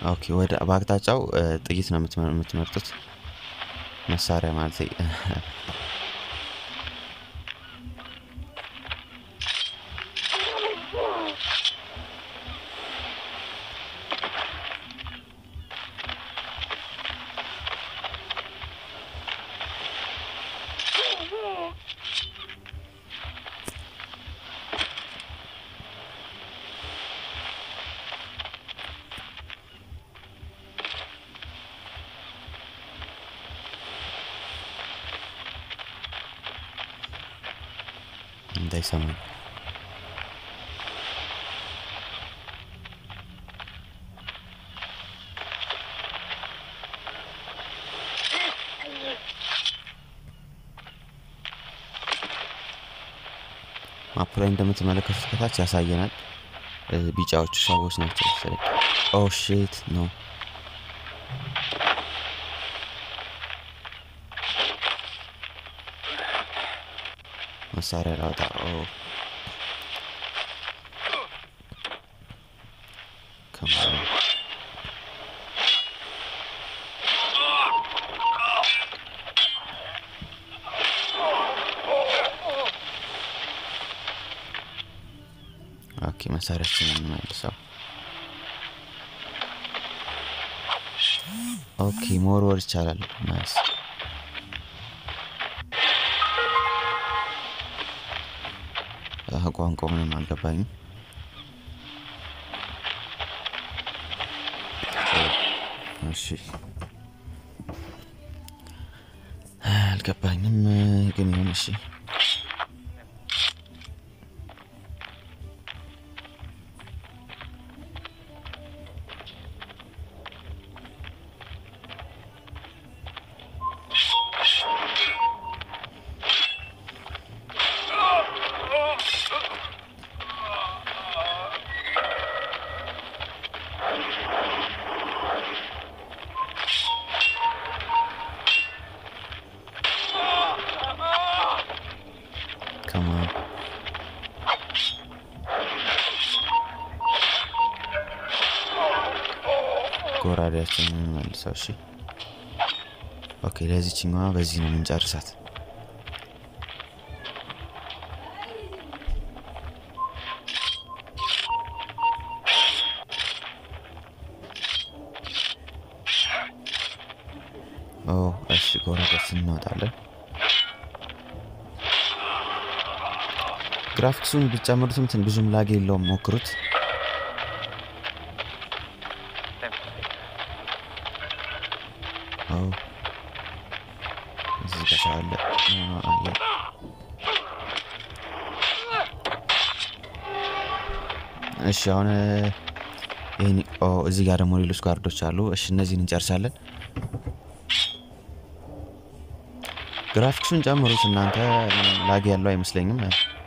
ኦኬ ወደ በአቅጣጫው እ፣ ጥይት ነው የምትመ- የምትመርጡት መሳሪያ ማለት እንዳይሰማኝ ማፕ ላይ እንደምትመለከቱት ከታች ያሳየናል። እ፣ ቢጫዎቹ ሰዎች ናቸው መሰለኝ። ኦ ሼት ነው መሳሪያ ላውጣ። ኦ Come on. ኦኬ መሳሪያችን እንመልሰው። ኦኬ መወርወር ይቻላል። ናይስ አህ፣ ቋንቋው ምንም አልገባኝም። እሺ አልገባኝም ግን ይሁን እሺ። Come on. ጎራዴያችንን መልሰው። እሺ ኦኬ። ለዚችኛዋ በዚህ ነው የምንጨርሳት። ኦ እሺ፣ ጎራዴያችንን እናወጣለን። ግራፊክሱን ብትጨምሩትም ትን ብዙም ላግ የለውም፣ ሞክሩት። ኦ እዚህ ጋር ሰው አለ። ኖ፣ ኖ፣ አየ። እሺ አሁን ይህን ኦ እዚህ ጋር ደግሞ ሌሎች ጋርዶች አሉ። እሺ እነዚህን እንጨርሳለን። ግራፊክሱን ጨምሩት እናንተ ምንም ላግ ያለው አይመስለኝም።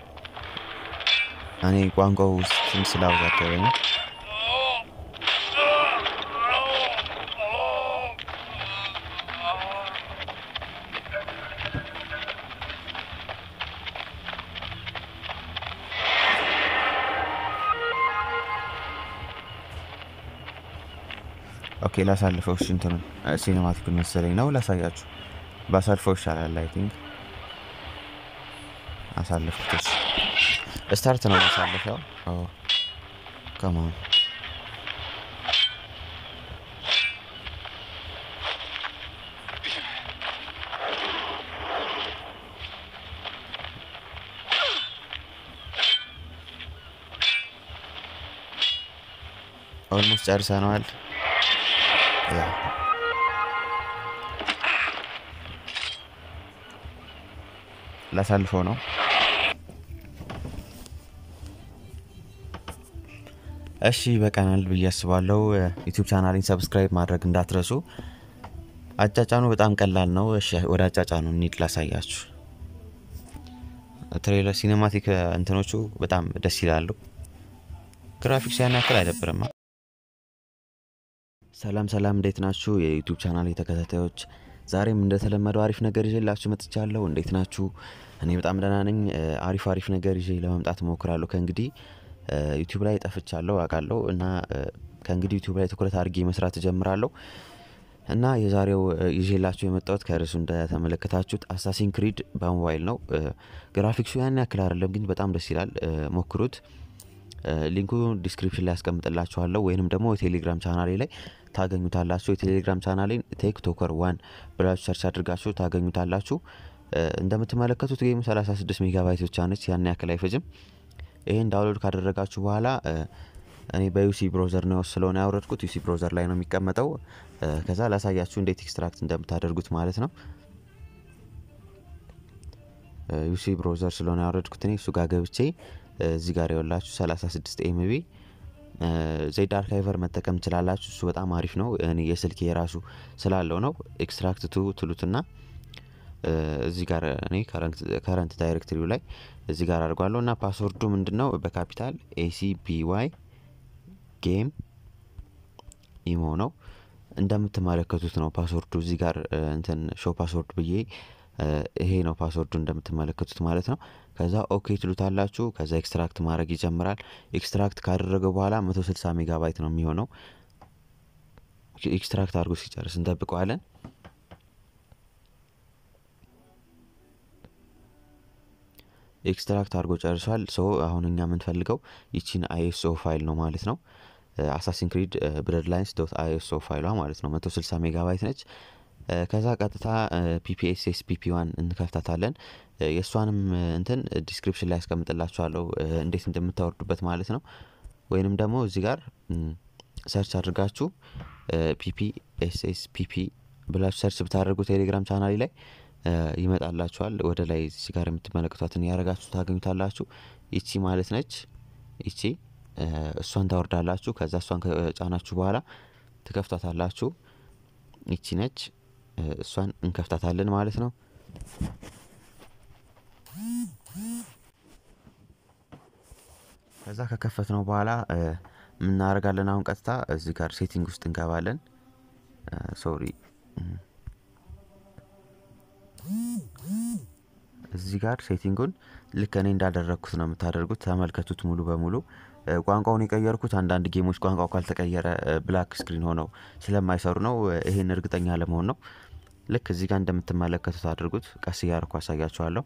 እኔ ቋንቋው ውስጥ ትንሽ ስላወዛገበኝ ነው። ኦኬ ላሳልፈው። እሺ እንትኑን ሲኔማቲኩን መሰለኝ ነው ላሳያችሁ። ባሳልፈው ይሻላል። አይ ቲንክ አሳልፍኩት። እሺ ስታርት ነው ማሳለፊያው። ከማን ኦልሞስት ጨርሰነዋል። ያ ላሳልፈው ነው። እሺ በቀናል ብዬ አስባለሁ። ዩቲዩብ ቻናሌን ሰብስክራይብ ማድረግ እንዳትረሱ። አጫጫኑ በጣም ቀላል ነው። እሺ ወደ አጫጫኑ እንሂድ ላሳያችሁ። ትሬለር ሲኔማቲክ እንትኖቹ በጣም ደስ ይላሉ። ግራፊክስ ያን ያክል አይደብርም። ሰላም ሰላም፣ እንዴት ናችሁ የዩቲዩብ ቻናል ተከታታዮች? ዛሬም እንደተለመደው አሪፍ ነገር ይዤላችሁ መጥቻለሁ። እንዴት ናችሁ? እኔ በጣም ደህና ነኝ። አሪፍ አሪፍ ነገር ይዤ ለመምጣት እሞክራለሁ። ከእንግዲህ ዩቲዩብ ላይ ጠፍቻለሁ አውቃለሁ እና ከእንግዲህ ዩቲዩብ ላይ ትኩረት አድርጌ መስራት እጀምራለሁ እና የዛሬው ይዤላችሁ የመጣሁት ከርዕሱ እንደተመለከታችሁት አሳሲን ክሪድ በሞባይል ነው። ግራፊክሱ ያን ያክል አይደለም፣ ግን በጣም ደስ ይላል። ሞክሩት። ሊንኩ ዲስክሪፕሽን ላይ ያስቀምጥላችኋለሁ ወይንም ደግሞ የቴሌግራም ቻናሌ ላይ ታገኙታላችሁ። የቴሌግራም ቻናሌን ቴክቶከር ዋን ብላችሁ ሰርች አድርጋችሁ ታገኙታላችሁ። እንደምትመለከቱት ጌሙ 36 ሜጋባይት ብቻ ነች፣ ያን ያክል አይፈጅም። ይህን ዳውንሎድ ካደረጋችሁ በኋላ እኔ በዩሲ ብሮዘር ነው ስለሆነ ያወረድኩት ዩሲ ብሮዘር ላይ ነው የሚቀመጠው። ከዛ ላሳያችሁ እንዴት ኤክስትራክት እንደምታደርጉት ማለት ነው። ዩሲ ብሮዘር ስለሆነ ያወረድኩት እኔ እሱ ጋር ገብቼ እዚህ ጋር የወላችሁ 36 ኤምቢ ዜድ አርካይቨር መጠቀም ትችላላችሁ። እሱ በጣም አሪፍ ነው። እኔ የስልክ የራሱ ስላለው ነው። ኤክስትራክት ቱ ትሉትና እዚህ ጋር እኔ ከረንት ዳይሬክትሪው ላይ እዚህ ጋር አድርጓለሁ እና ፓስወርዱ ምንድን ነው? በካፒታል ኤሲ ቢዋይ ጌም ኢሞ ነው። እንደምትመለከቱት ነው ፓስወርዱ እዚህ ጋር እንትን ሾው ፓስወርድ ብዬ ይሄ ነው ፓስወርዱ እንደምትመለከቱት ማለት ነው። ከዛ ኦኬ ትሉታላችሁ። ከዛ ኤክስትራክት ማድረግ ይጀምራል። ኤክስትራክት ካደረገ በኋላ 160 ሜጋባይት ነው የሚሆነው። ኤክስትራክት አድርጎ ሲጨርስ እንጠብቀዋለን። ኤክስትራክት አድርጎ ጨርሷል። ሶ አሁን እኛ የምንፈልገው ይቺን አይኤስኦ ፋይል ነው ማለት ነው። አሳሲን ክሪድ ብለድ ላይንስ ዶት አይኤስኦ ፋይሏ ማለት ነው 160 ሜጋባይት ነች። ከዛ ቀጥታ ፒፒኤስኤስ ፒፒ ዋን እንከፍታታለን። የእሷንም እንትን ዲስክሪፕሽን ላይ ያስቀምጥላችኋለሁ እንዴት እንደምታወርዱበት ማለት ነው። ወይንም ደግሞ እዚህ ጋር ሰርች አድርጋችሁ ፒፒኤስኤስ ፒፒ ብላችሁ ሰርች ብታደርጉ ቴሌግራም ቻናሌ ላይ ይመጣላችኋል። ወደ ላይ እዚህ ጋር የምትመለከቷትን ያደረጋችሁ ታገኙታላችሁ። ይቺ ማለት ነች። ይቺ እሷን ታወርዳላችሁ። ከዛ እሷን ከጫናችሁ በኋላ ትከፍቷታላችሁ። ይቺ ነች። እሷን እንከፍታታለን ማለት ነው። ከዛ ከከፈት ነው በኋላ የምናደርጋለን አሁን ቀጥታ እዚህ ጋር ሴቲንግ ውስጥ እንገባለን። ሶሪ እዚህ ጋር ሴቲንጉን ልክ እኔ እንዳደረግኩት ነው የምታደርጉት። ተመልከቱት ሙሉ በሙሉ ቋንቋውን የቀየርኩት አንዳንድ ጌሞች ቋንቋው ካልተቀየረ ብላክ ስክሪን ሆነው ስለማይሰሩ ነው። ይሄን እርግጠኛ ለመሆን ነው። ልክ እዚህ ጋር እንደምትመለከቱት አድርጉት። ቀስ እያርኩ አሳያችኋለሁ።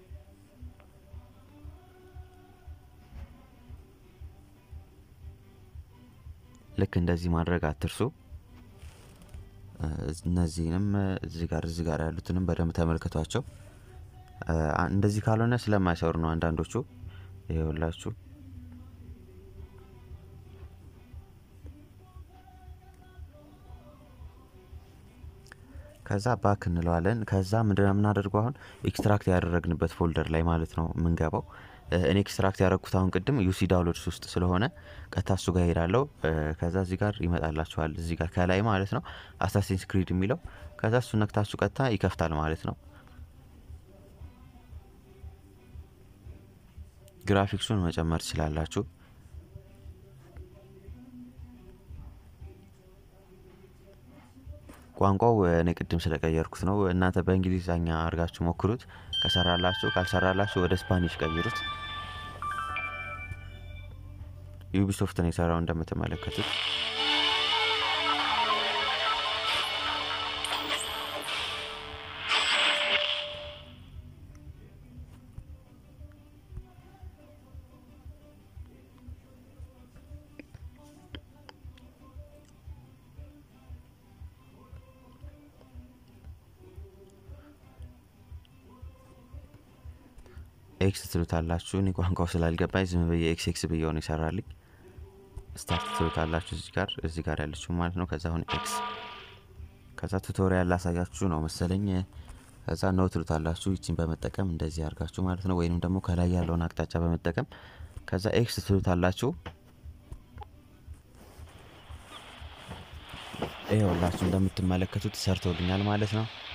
ልክ እንደዚህ ማድረግ አትርሱ። እነዚህንም እዚህ ጋር እዚህ ጋር ያሉትንም በደንብ ተመልከቷቸው። እንደዚህ ካልሆነ ስለማይሰሩ ነው አንዳንዶቹ። ይኸውላችሁ ከዛ ባክ እንለዋለን። ከዛ ምንድነው የምናደርገው አሁን ኤክስትራክት ያደረግንበት ፎልደር ላይ ማለት ነው የምንገባው። እኔ ኤክስትራክት ያደረግኩት አሁን ቅድም ዩሲ ዳውንሎድስ ውስጥ ስለሆነ ቀጥታ እሱ ጋር ሄዳለው። ከዛ እዚህ ጋር ይመጣላችኋል፣ እዚህ ጋር ከላይ ማለት ነው አሳሲንስ ክሪድ የሚለው ከዛ እሱ ነክታችሁ ቀጥታ ይከፍታል ማለት ነው። ግራፊክሱን መጨመር ትችላላችሁ። ቋንቋው እኔ ቅድም ስለቀየርኩት ነው። እናንተ በእንግሊዝኛ አድርጋችሁ ሞክሩት። ከሰራላችሁ፣ ካልሰራላችሁ ወደ ስፓኒሽ ቀይሩት። ዩቢሶፍት ነው የሰራው እንደምትመለከቱት። ኤክስ ትሉታላችሁ። እኔ ቋንቋው ስላልገባኝ ዝም ብዬ ኤክስ ኤክስ ብዬው ነው ይሰራልኝ። ስታርት ትሉታላችሁ እዚህ ጋር እዚህ ጋር ያለችው ማለት ነው። ከዛ አሁን ኤክስ ከዛ ቱቶሪያል ላሳያችሁ ነው መሰለኝ። ከዛ ነው ትሉታላችሁ። ይችን በመጠቀም እንደዚህ አድርጋችሁ ማለት ነው። ወይንም ደግሞ ከላይ ያለውን አቅጣጫ በመጠቀም ከዛ ኤክስ ትሉታላችሁ። ይኸውላችሁ እንደምትመለከቱት ሰርቶልኛል ማለት ነው።